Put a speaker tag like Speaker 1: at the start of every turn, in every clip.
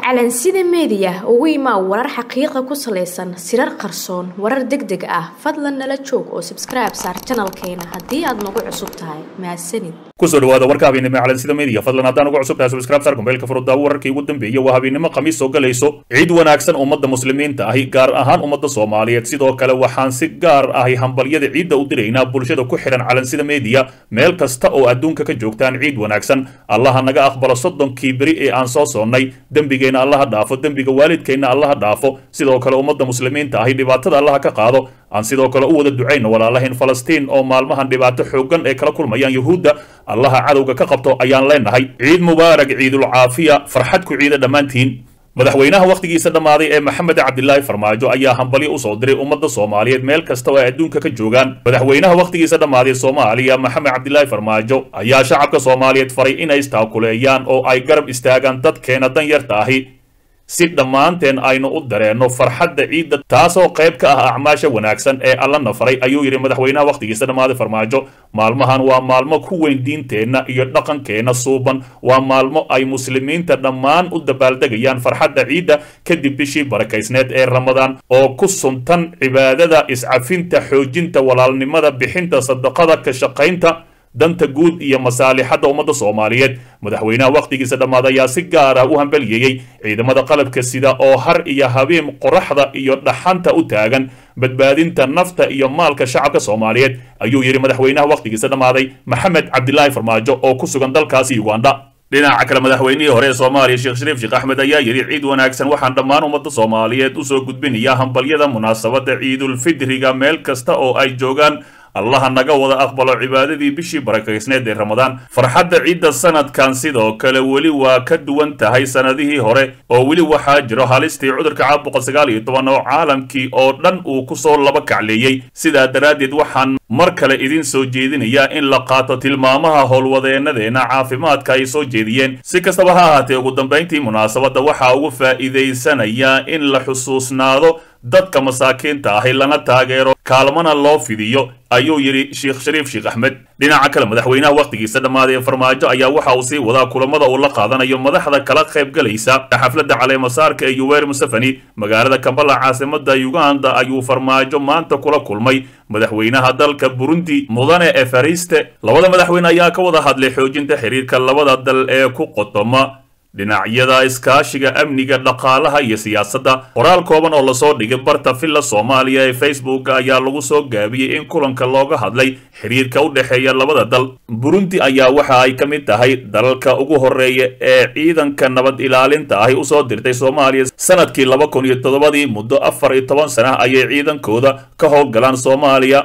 Speaker 1: calansida meediya ugu imaa warar xaqiiqa ku salaysan sirar qarsoon warar deg deg ah fadlan nala joog oo sabskribe saar janalkeena haddii aad nagu cusub tahay mahadsanid
Speaker 2: kusoo dhawaada warka habeennimo ee calansida media fadlan haddaan ugu cusub tahay subscribe saar kumbeelka furudaawo wararkii ugu dambeeyey waa habeennimo khamiis soo galayso ciid wanaagsan ummadda muslimiinta ahi gaar ahaan ummadda soomaaliyeed sidoo kale waxaan si gaar ahi hambalyada ciidda u diraynaa bulshada ku xidhan calansida media meel kasta oo adduunka ka joogtaan ciid wanaagsan allaha naga aqbalo soddonkii beri ee aan soo soonnay dembigeenna allaha dhaafo dembiga waalidkeenna allaha dhaafo sidoo kale ummadda muslimiinta ahi dhibaatada allaha ka qaado aan sidoo kale u wada ducayno walaalahayn falastiin oo maalmahan dhibaato xooggan ay kala kulmayaan yuhuudda allaha cadowga ka qabto ayaan leenahay ciid mubaarak ciidul caafiya farxad ku ciida dhammaantiin madaxweynaha wakhtigiisa dhammaaday ee maxamed cabdilaahi farmaajo ayaa hambalyo usoo diray ummadda soomaaliyeed meel kasta oo ay adduunka ka joogaan madaxweynaha wakhtigiisa dhammaaday soomaaliya maxamed cabdilaahi farmaajo ayaa shacabka soomaaliyeed faray inay istaakuleeyaan oo ay garab istaagaan dadkeena danyarta ahi si dhammaanteen aynu u dareenno farxadda ciidda taasoo qayb ka ah acmaasha wanaagsan ee allana faray ayuu yidhi madaxweynaha wakhtigiisa dhammaaday farmaajo maalmahan waa maalmo ku weyn diinteenna iyo dhaqankeenna suuban waa maalmo ay muslimiinta dhammaan u dabaaldegayaan farxadda ciidda kadib bishii barakaysneed ee ramadaan oo ku suntan cibaadada iscafinta xoojinta walaalnimada bixinta sadaqada ka shaqaynta danta guud iyo masaalixadda ummadda soomaaliyeed madaxweynaha wakhtigiisa dhammaad ayaa si gaar ah u hambaliyeeyey ciidamada qalabka sida oo har iyo habeen qoraxda iyo dhaxanta u taagan badbaadinta nafta iyo maalka shacabka soomaaliyeed ayuu yidhi madaxweynaha wakhtigiisa dhammaaday maxamed cabdilaahi farmaajo oo ku sugan dalkaasi uganda dhinaca kale madaxweynihii hore ee soomaaliya sheekh shariif sheekh axmed ayaa yidhi ciid wanaagsan waxaan dhammaan ummadda soomaaliyeed usoo gudbinayaa hambalyada munaasabadda ciidulfidriga meel kasta oo ay joogaan allaha naga wada aqbalo cibaadadii bishii barakaysneed ee ramadaan farxadda ciidda sanadkan sidoo kale weli waa ka duwan tahay sanadihii hore oo weli waxaa jiro halistii cudurka caabuqa sagaal iyo toban oo caalamkii oo dhan uu kusoo laba kacleeyey sidaa daraaddeed waxaan mar kale idin soo jeedinayaa in la qaato tilmaamaha howlwadeennadeena caafimaadka ay soo jeediyeen si kastaba ha ahaatee ugu dambayntii munaasabadda waxaa ugu faa'iidaysanayaa in la xusuusnaado dadka masaakiinta ahi lana taageero kaalmana loo fidiyo ayuu yidhi sheekh shariif sheekh axmed dhinaca kale madaxweynaha wakhtigiisa dhammaaday ee farmaajo ayaa waxa uu sii wadaa kulamada uu la qaadanayo madaxda kala qayb galaysa xafladda caleemasaarka ee yuweri museveni magaalada kambala caasimada uganda ayuu farmaajo maanta kula kulmay madaxweynaha dalka burundi mudane efariste labada madaxweyne ayaa ka wada hadlay xoojinta xiriirka labada dal ee ku qotoma dhinacyada iskaashiga amniga dhaqaalaha iyo siyaasadda qoraal kooban oo lasoo dhigay barta villa soomaaliya ee facebook ayaa lagu soo gaabiyey in kulanka looga hadlay xiriirka u dhexeeya labada dal burundi ayaa waxa ay ka mid tahay dalalka ugu horeeya ee ciidanka nabad ilaalinta ahi usoo dirtay soomaaliya sanadkii laba kun iyo toddobadii muddo afar iyo toban sana ayay ciidankooda ka howlgalaan soomaaliya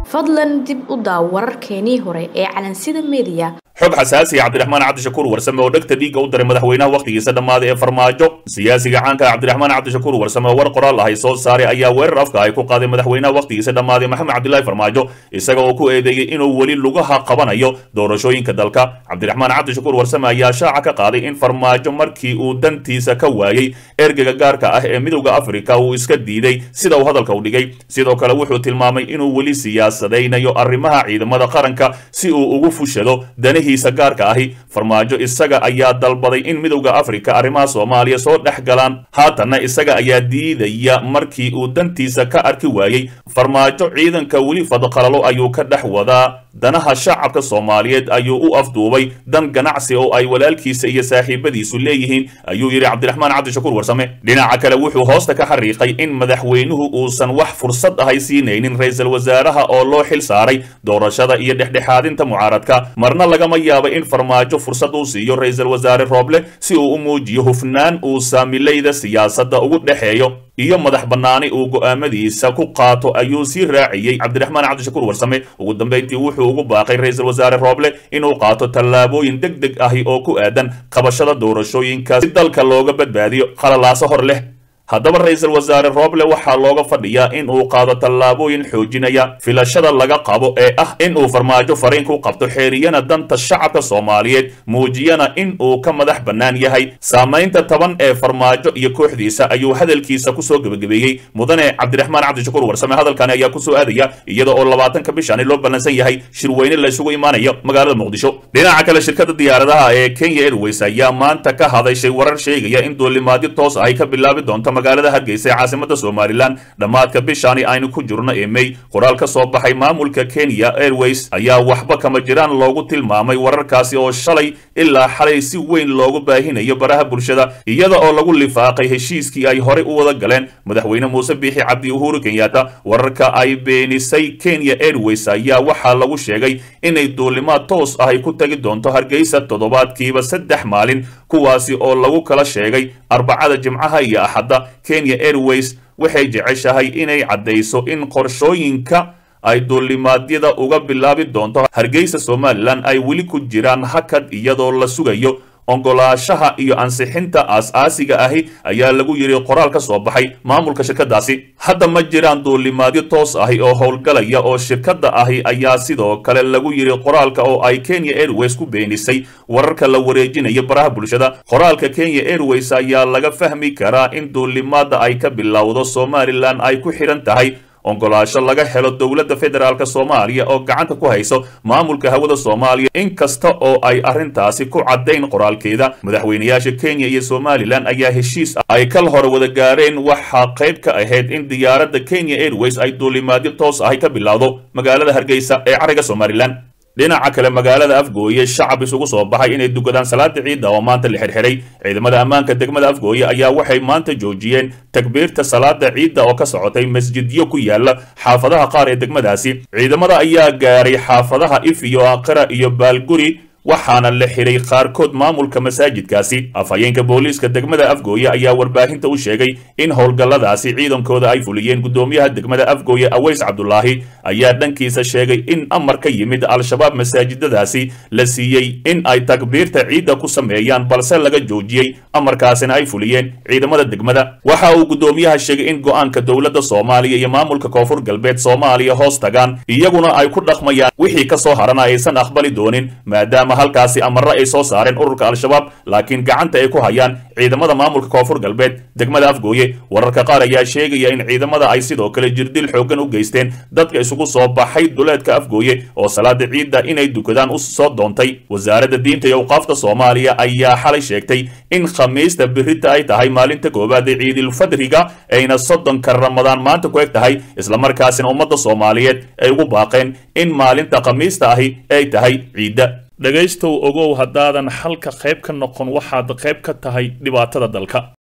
Speaker 1: fadlan dib u daaw wararkeenii hore ee calansida meediya
Speaker 2: xog xasaasiya cabdiraxmaan cabdishakuur warsame oo dhegta dhiigga u daray madaxweynaha wakhtigiisa dhammaaday ee farmaajo siyaasiga caanka ah cabdiraxmaan cabdishakuur warsame oo war qoraal ahay soo saaray ayaa weerar afka ay ku qaaday madaxweynaha wakhtigiisa dhammaaday maxamed cabdilaahi farmaajo isaga oo ku eedeeyey inuu weli lugaha qabanayo doorashooyinka dalka cabdiraxmaan cabdishakuur warsame ayaa shaaca ka qaaday in farmaajo markii uu dantiisa ka waayey ergeyga gaarka ah ee midowda afrika uu iska diiday sida uu hadalka u dhigay sidoo kale wuxuu tilmaamay inuu weli siyaasadaynayo arrimaha ciidamada qaranka si uu ugu fushado danihiisa gaarka ahi farmaajo isaga ayaa dalbaday in midowda afrika arrimaha soomaaliya soo dhex galaan haatanna isaga ayaa diidaya markii uu dantiisa ka arki waayey farmaajo ciidanka weli fadqalalo ayuu ka dhex wadaa danaha shacabka soomaaliyeed ayuu u afduubay dan ganacsi oo ay walaalkiisa iyo saaxiibadiisu leeyihiin ayuu yidhi cabdiraxmaan cabdishakuur warsame dhinaca kale wuxuu hoosta ka xariiqay in madaxweynuhu uusan wax fursad ahay siinaynin ra-iisul wasaaraha oo loo xil saaray doorashada iyo dhexdhexaadinta mucaaradka marna lagama yaaba in farmaajo fursad uu siiyo ra-iisul wasaare rooble si uu u muujiyo hufnaan uu saamilayda siyaasadda ugu dhexeeyo iyo madax bannaani uu go'aamadiisa ku qaato ayuu sii raaciyey cabdiraxmaan cabdishakuur warsame ugu dambayntii wuxuu ugu baaqay ra-iisul wasaare rooble inuu qaato tallaabooyin deg deg ahi oo ku aadan qabashada doorashooyinka si dalka looga badbaadiyo qalalaaso hor leh haddaba ra-iisul wasaare rooble waxaa looga fadhiyaa in uu qaado tallaabooyin xoojinaya filashada laga qabo ee ah in uu farmaajo fariin ku qabto xeeriyana danta shacabka soomaaliyeed muujiyana in uu ka madax bannaan yahay saamaynta taban ee farmaajo iyo kooxdiisa ayuu hadalkiisa kusoo gebagabeeyey mudane cabdiraxmaan cabdishakuur warsame hadalkani ayaa kusoo aadaya iyada oo labaatanka bishani loo ballansan yahay shirweyne la isugu imaanayo magaalada muqdisho dhinaca kale shirkadda diyaaradaha ee kenya airways ayaa maanta ka hadashay warar sheegaya in duulimaadyo toos ahy ka bilaabi doonto magaalada hargeysa ee caasimada somalilan dhammaadka bishani aynu ku jirno ee may qoraal ka soo baxay maamulka kenya airways ayaa waxba kama jiraan loogu tilmaamay wararkaasi oo shalay ilaa xalay si weyn loogu baahinayo baraha bulshada iyada oo lagu lifaaqay heshiiskii ay horey u wada galeen madaxweyne muuse biixi cabdi uhuru kenyatta wararka ay beenisay kenya airways ayaa waxaa lagu sheegay inay duulimaad toos ahay ku tagi doonto hargeysa toddobaadkiiba saddex maalin kuwaasi oo lagu kala sheegay arbacada jimcaha iyo axadda kenya airways waxay jeceshahay inay caddayso in qorshooyinka ay duulimaadyada uga bilaabi doonto hargeysa somalilan ay weli ku jiraan hakad iyadoo la sugayo ongolaashaha iyo ansixinta aas-aasiga ahi ayaa lagu yidhi qoraal ka soo baxay maamulka shirkadaasi hadda ma jiraan duulimaadyo toos ahi oo howlgalaya oo shirkadda ahi ayaa sidoo kale lagu yidhi qoraalka oo ay kenya airways ku beenisay wararka la wareejinaya baraha bulshada qoraalka kenya airways ayaa laga fahmi karaa in duulimaadda ay ka bilowdo somalilan ay ku xidhan tahay ongolaasho laga helo dowladda federaalk soomaaliya oo gacanta ku hayso maamulka hawada soomaaliya in kasta oo ay arrintaasi ku caddayn qoraalkeeda madaxweynayaasha kenya iyo somalilan ayaa heshiis ay kal hore wada gaareen waxaa qayb ka ahayd in diyaaradda kenya airways ay duulimaadyo toos ahay ka bilowdo magaalada hargeysa ee cariga somalilan dhinaca kale magaalada afgooye shacab isugu soo baxay inay dukadaan salaada ciidda oo maanta la xirxiray ciidamada ammaanka degmada afgooye ayaa waxay maanta joojiyeen takbiirta salaada ciidda oo ka socotay masjidyo ku yaala xaafadaha qaar ee degmadaasi ciidamada ayaa gaaray xaafadaha if iyo aqira iyo baalguri waxaana la xiray qaarkood maamulka masaajidkaasi afhayeenka booliiska degmada afgooye ayaa warbaahinta u sheegay in howlgalladaasi ciidankooda ay fuliyeen guddoomiyaha degmada afgooye aweys cabdulaahi ayaa dhankiisa sheegay in amar ka yimid al-shabaab masaajidadaasi la siiyey in ay takbiirta ciidda ku sameeyaan balse laga joojiyey amarkaasina ay fuliyeen ciidamada degmada waxa uu guddoomiyaha sheegay in go-aanka dowladda soomaaliya iyo maamulka koonfur galbeed soomaaliya hoos tagaan iyaguna ay ku dhaqmayaan wixii ka soo harana aysan aqbali doonin maadaama halkaasi amarro ay soo saareen ururka al-shabaab laakiin gacanta ay ku hayaan ciidamada maamulka koonfur galbeed degmada afgooye wararka qaar ayaa sheegaya in ciidamada ay sidoo kale jirdil xooggan u geysteen dadka isugu soo baxay duleedka afgooye oo salaada ciidda inay dukadaan u soo doontay wasaaradda diinta iyo awqaafta soomaaliya ayaa xalay sheegtay in khamiista birita ay tahay maalinta koowaad ee ciidilfadriga ayna soddonka ramadaan maanta ku eg tahay islamarkaasina ummadda soomaaliyeed ay ugu baaqeen in maalinta khamiista ahi ay tahay ciidda dhegaystow ogow haddaadan xalka qayb ka noqon waxaad qayb ka tahay dhibaatada dalka